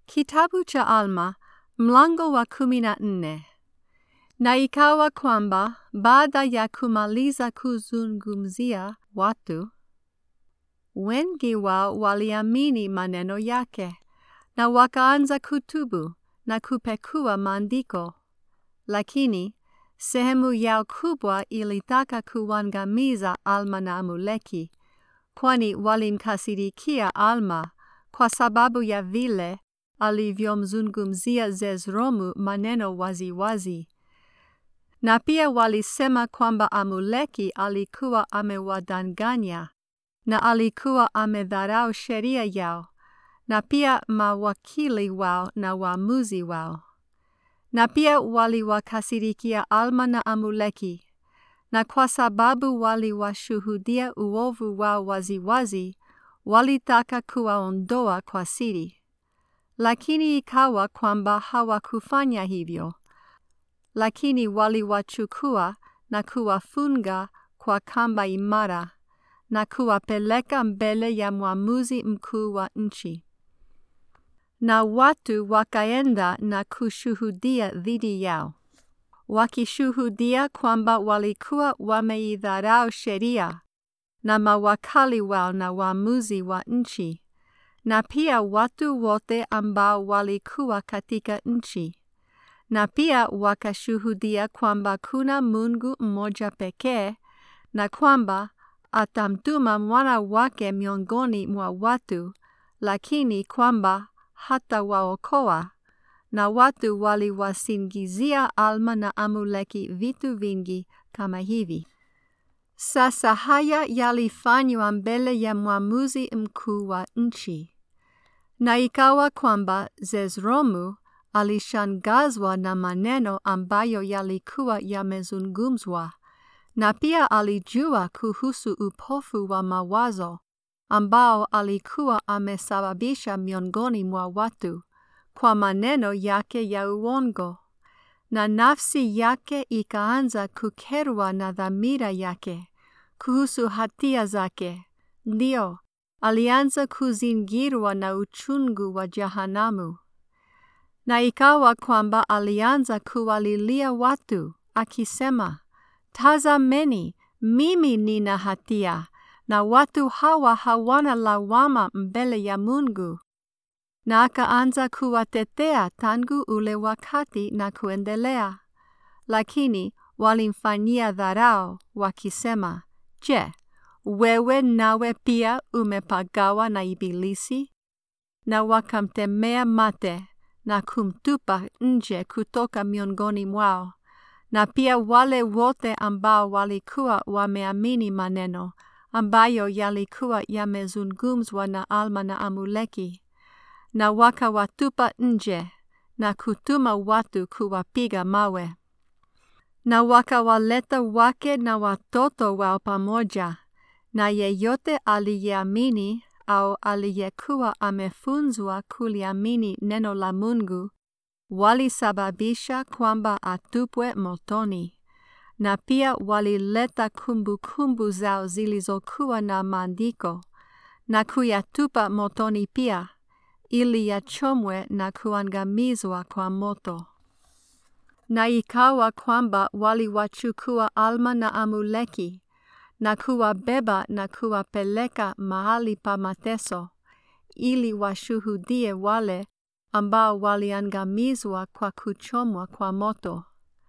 Kitabu cha Alma mlango wa kumi na nne. Na ikawa kwamba baada ya kumaliza kuzungumzia watu, wengi wao waliamini maneno yake na wakaanza kutubu na kupekua maandiko, lakini sehemu yao kubwa ilitaka kuangamiza Alma na Amuleki, kwani walimkasirikia Alma kwa sababu ya vile alivyomzungumzia Zezromu maneno waziwazi wazi. Na pia walisema kwamba Amuleki alikuwa amewadanganya na alikuwa amedharau sheria yao na pia mawakili wao na waamuzi wao. Na pia waliwakasirikia Alma na Amuleki, na kwa sababu waliwashuhudia uovu wao waziwazi, walitaka kuwaondoa kwa siri. Lakini ikawa kwamba hawakufanya hivyo, lakini waliwachukua na kuwafunga kwa kamba imara na kuwapeleka mbele ya mwamuzi mkuu wa nchi. Na watu wakaenda na kushuhudia dhidi yao, wakishuhudia kwamba walikuwa wameidharau sheria na mawakali wao na waamuzi wa nchi na pia watu wote ambao walikuwa katika nchi, na pia wakashuhudia kwamba kuna Mungu mmoja pekee na kwamba atamtuma mwana wake miongoni mwa watu, lakini kwamba hatawaokoa. Na watu waliwasingizia Alma na Amuleki vitu vingi kama hivi. Sasa haya yalifanywa mbele ya mwamuzi mkuu wa nchi. Na ikawa kwamba Zezromu alishangazwa na maneno ambayo yalikuwa yamezungumzwa, na pia alijua kuhusu upofu wa mawazo ambao alikuwa amesababisha miongoni mwa watu kwa maneno yake ya uongo, na nafsi yake ikaanza kukerwa na dhamira yake kuhusu hatia zake. Ndio, alianza kuzingirwa na uchungu wa jahanamu. Na ikawa kwamba alianza kuwalilia watu akisema, Tazameni, mimi nina hatia na watu hawa hawana lawama mbele ya Mungu. Na akaanza kuwatetea tangu ule wakati na kuendelea, lakini walimfanyia dharau wakisema, Je, wewe nawe pia umepagawa na Ibilisi? Na wakamtemea mate na kumtupa nje kutoka miongoni mwao, na pia wale wote ambao walikuwa wameamini maneno ambayo yalikuwa yamezungumzwa na Alma na Amuleki, na wakawatupa nje na kutuma watu kuwapiga mawe. Na wakawaleta wake na watoto wao pamoja, na yeyote aliyeamini au aliyekuwa amefunzwa kuliamini neno la Mungu, walisababisha kwamba atupwe motoni. Na pia walileta kumbukumbu zao zilizokuwa na maandiko na kuyatupa motoni pia, ili yachomwe na kuangamizwa kwa moto. Na ikawa kwamba waliwachukua Alma na Amuleki na kuwabeba na kuwapeleka mahali pa mateso, ili washuhudie wale ambao waliangamizwa kwa kuchomwa kwa moto.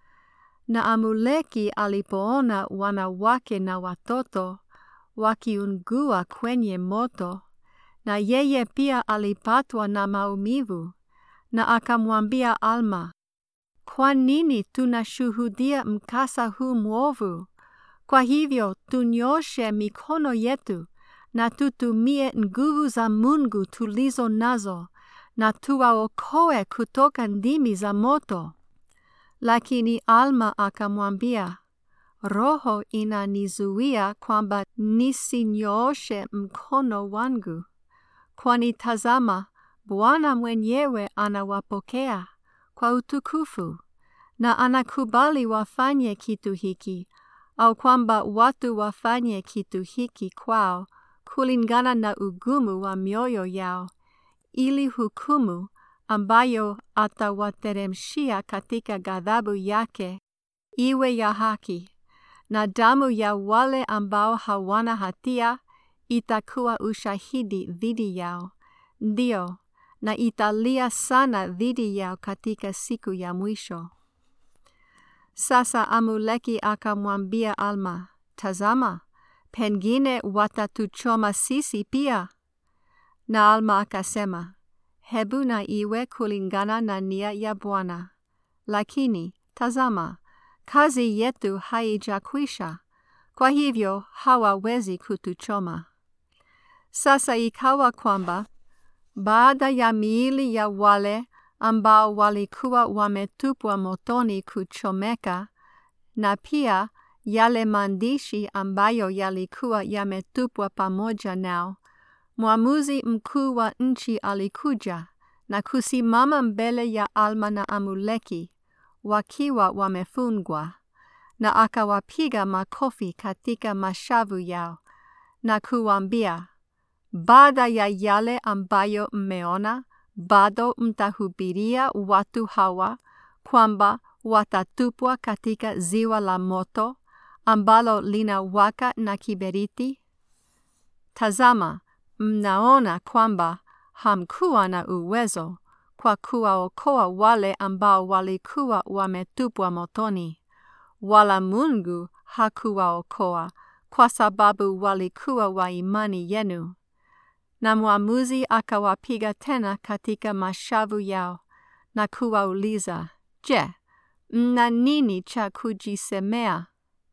Na Amuleki alipoona wanawake na watoto wakiungua kwenye moto, na yeye pia alipatwa na maumivu, na akamwambia Alma, kwa nini tunashuhudia mkasa huu mwovu? Kwa hivyo tunyoshe mikono yetu na tutumie nguvu za Mungu tulizo nazo na tuwaokoe kutoka ndimi za moto. Lakini Alma akamwambia, Roho inanizuia kwamba nisinyooshe mkono wangu, kwani tazama, Bwana mwenyewe anawapokea kwa utukufu na anakubali wafanye kitu hiki au kwamba watu wafanye kitu hiki kwao kulingana na ugumu wa mioyo yao, ili hukumu ambayo atawateremshia katika ghadhabu yake iwe ya haki, na damu ya wale ambao hawana hatia itakuwa ushahidi dhidi yao, ndio, na italia sana dhidi yao katika siku ya mwisho. Sasa Amuleki akamwambia Alma, tazama, pengine watatuchoma sisi pia. Na Alma akasema, hebu na iwe kulingana na nia ya Bwana. Lakini tazama, kazi yetu haijakwisha, kwa hivyo hawawezi kutuchoma. Sasa ikawa kwamba baada ya miili ya wale ambao walikuwa wametupwa motoni kuchomeka, na pia yale maandishi ambayo yalikuwa yametupwa pamoja nao, mwamuzi mkuu wa nchi alikuja na kusimama mbele ya Alma na Amuleki wakiwa wamefungwa, na akawapiga makofi katika mashavu yao na kuwambia, baada ya yale ambayo mmeona, bado mtahubiria watu hawa kwamba watatupwa katika ziwa la moto ambalo linawaka na kiberiti? Tazama, mnaona kwamba hamkuwa na uwezo kwa kuwaokoa wale ambao walikuwa wametupwa motoni, wala Mungu hakuwaokoa kwa sababu walikuwa wa imani yenu. Na mwamuzi akawapiga tena katika mashavu yao na kuwauliza, Je, mna nini cha kujisemea?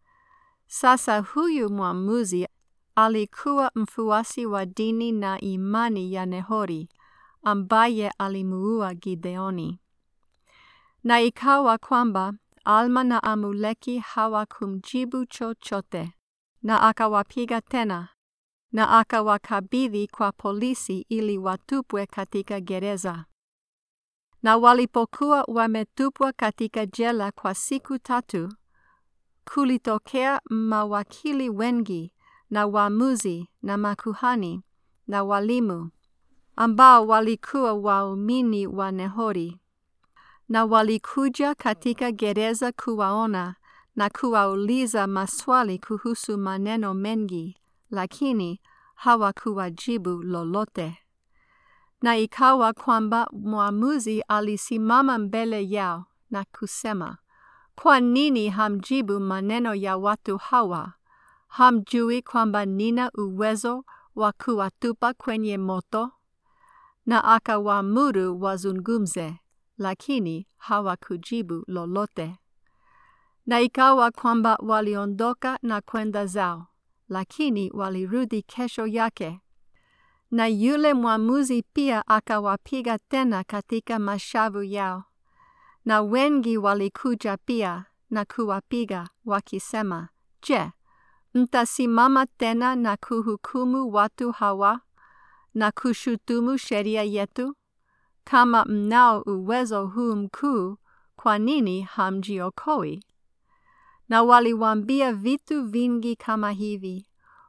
Sasa huyu mwamuzi alikuwa mfuasi wa dini na imani ya Nehori ambaye alimuua Gideoni. Na ikawa kwamba Alma na Amuleki hawakumjibu chochote, na akawapiga tena na akawakabidhi kwa polisi ili watupwe katika gereza. Na walipokuwa wametupwa katika jela kwa siku tatu, kulitokea mawakili wengi na waamuzi na makuhani na walimu ambao walikuwa waumini wa Nehori, na walikuja katika gereza kuwaona na kuwauliza maswali kuhusu maneno mengi, lakini hawakuwajibu lolote. Na ikawa kwamba mwamuzi alisimama mbele yao na kusema, kwa nini hamjibu maneno ya watu hawa? Hamjui kwamba nina uwezo wa kuwatupa kwenye moto? Na akawaamuru wazungumze, lakini hawakujibu lolote. Na ikawa kwamba waliondoka na kwenda zao, lakini walirudi kesho yake. Na yule mwamuzi pia akawapiga tena katika mashavu yao. Na wengi walikuja pia na kuwapiga wakisema, Je, mtasimama tena na kuhukumu watu hawa na kushutumu sheria yetu? Kama mnao uwezo huu mkuu, kwa nini hamjiokoi? Na waliwaambia vitu vingi kama hivi,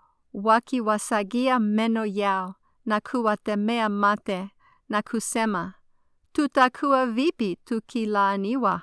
wakiwasagia meno yao na kuwatemea mate na kusema, tutakuwa vipi tukilaaniwa?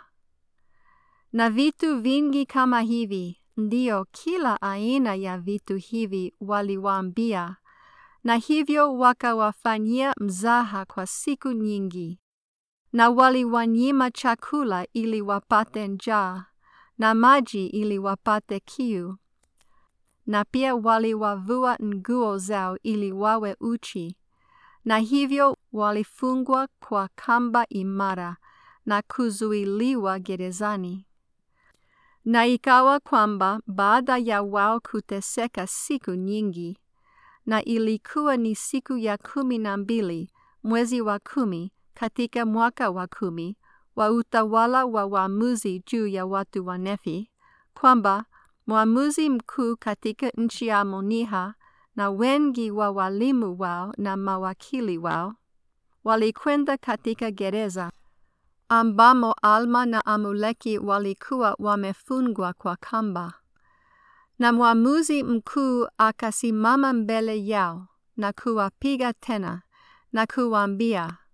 Na vitu vingi kama hivi, ndio kila aina ya vitu hivi waliwaambia, na hivyo wakawafanyia mzaha kwa siku nyingi. Na waliwanyima chakula ili wapate njaa, na maji ili wapate kiu. Na pia waliwavua nguo zao ili wawe uchi, na hivyo walifungwa kwa kamba imara na kuzuiliwa gerezani. Na ikawa kwamba baada ya wao kuteseka siku nyingi, na ilikuwa ni siku ya kumi na mbili mwezi wa kumi katika mwaka wa kumi wa utawala wa waamuzi juu ya watu wa Nefi, kwamba mwamuzi mkuu katika nchi ya Amoniha na wengi wa walimu wao na mawakili wao walikwenda katika gereza ambamo Alma na Amuleki walikuwa wamefungwa kwa kamba. Na mwamuzi mkuu akasimama mbele yao na kuwapiga tena na kuwaambia,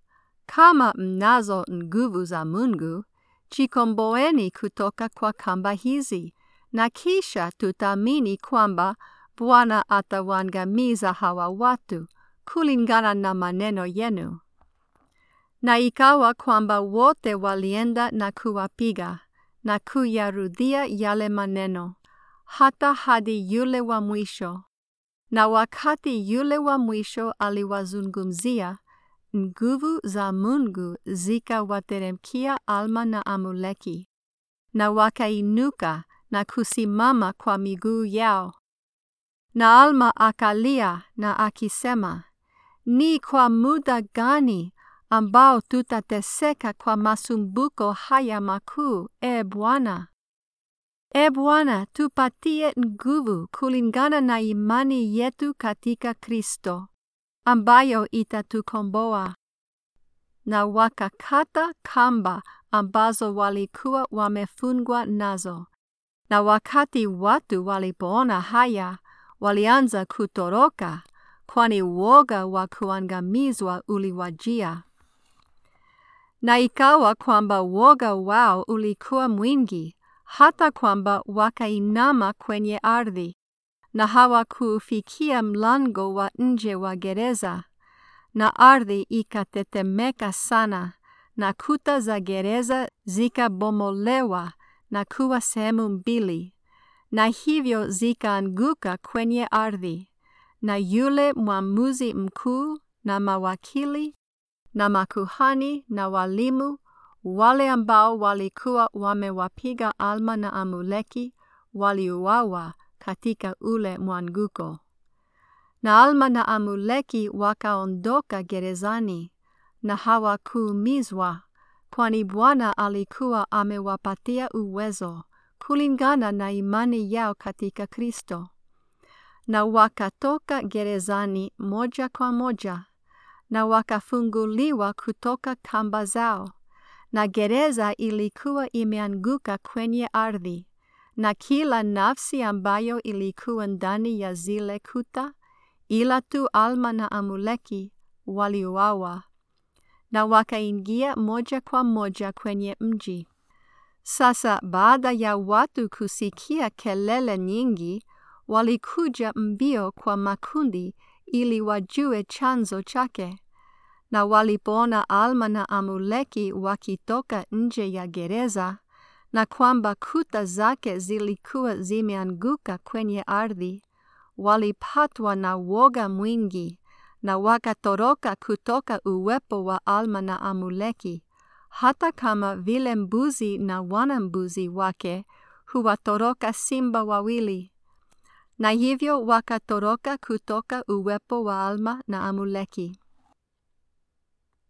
kama mnazo nguvu za Mungu, jikomboeni kutoka kwa kamba hizi, na kisha tutaamini kwamba Bwana atawaangamiza hawa watu kulingana na maneno yenu. Na ikawa kwamba wote walienda na kuwapiga na kuyarudia yale maneno hata hadi yule wa mwisho. Na wakati yule wa mwisho aliwazungumzia, nguvu za Mungu zikawateremkia Alma na Amuleki, na wakainuka na kusimama kwa miguu yao. Na Alma akalia na akisema, ni kwa muda gani ambao tutateseka kwa masumbuko haya makuu, e Bwana? E Bwana, tupatie nguvu kulingana na imani yetu katika Kristo, ambayo itatukomboa. Na wakakata kamba ambazo walikuwa wamefungwa nazo. Na wakati watu walipoona haya, walianza kutoroka, kwani woga wa kuangamizwa uliwajia. Na ikawa kwamba woga wao ulikuwa mwingi, hata kwamba wakainama kwenye ardhi, na hawakufikia mlango wa nje wa gereza, na ardhi ikatetemeka sana, na kuta za gereza zikabomolewa na kuwa sehemu mbili, na hivyo zikaanguka kwenye ardhi, na yule mwamuzi mkuu na mawakili na makuhani na walimu wale ambao walikuwa wamewapiga Alma na Amuleki waliuawa katika ule mwanguko. Na Alma na Amuleki wakaondoka gerezani na hawakuumizwa, kwani Bwana alikuwa amewapatia uwezo kulingana na imani yao katika Kristo. Na wakatoka gerezani moja kwa moja na wakafunguliwa kutoka kamba zao, na gereza ilikuwa imeanguka kwenye ardhi, na kila nafsi ambayo ilikuwa ndani ya zile kuta, ila tu Alma na Amuleki waliuawa, na wakaingia moja kwa moja kwenye mji. Sasa baada ya watu kusikia kelele nyingi, walikuja mbio kwa makundi ili wajue chanzo chake. Na walipoona Alma na Amuleki wakitoka nje ya gereza, na kwamba kuta zake zilikuwa zimeanguka kwenye ardhi, walipatwa na woga mwingi, na wakatoroka kutoka uwepo wa Alma na Amuleki, hata kama vile mbuzi na wanambuzi wake huwatoroka simba wawili. Na hivyo wakatoroka kutoka uwepo wa Alma na Amuleki.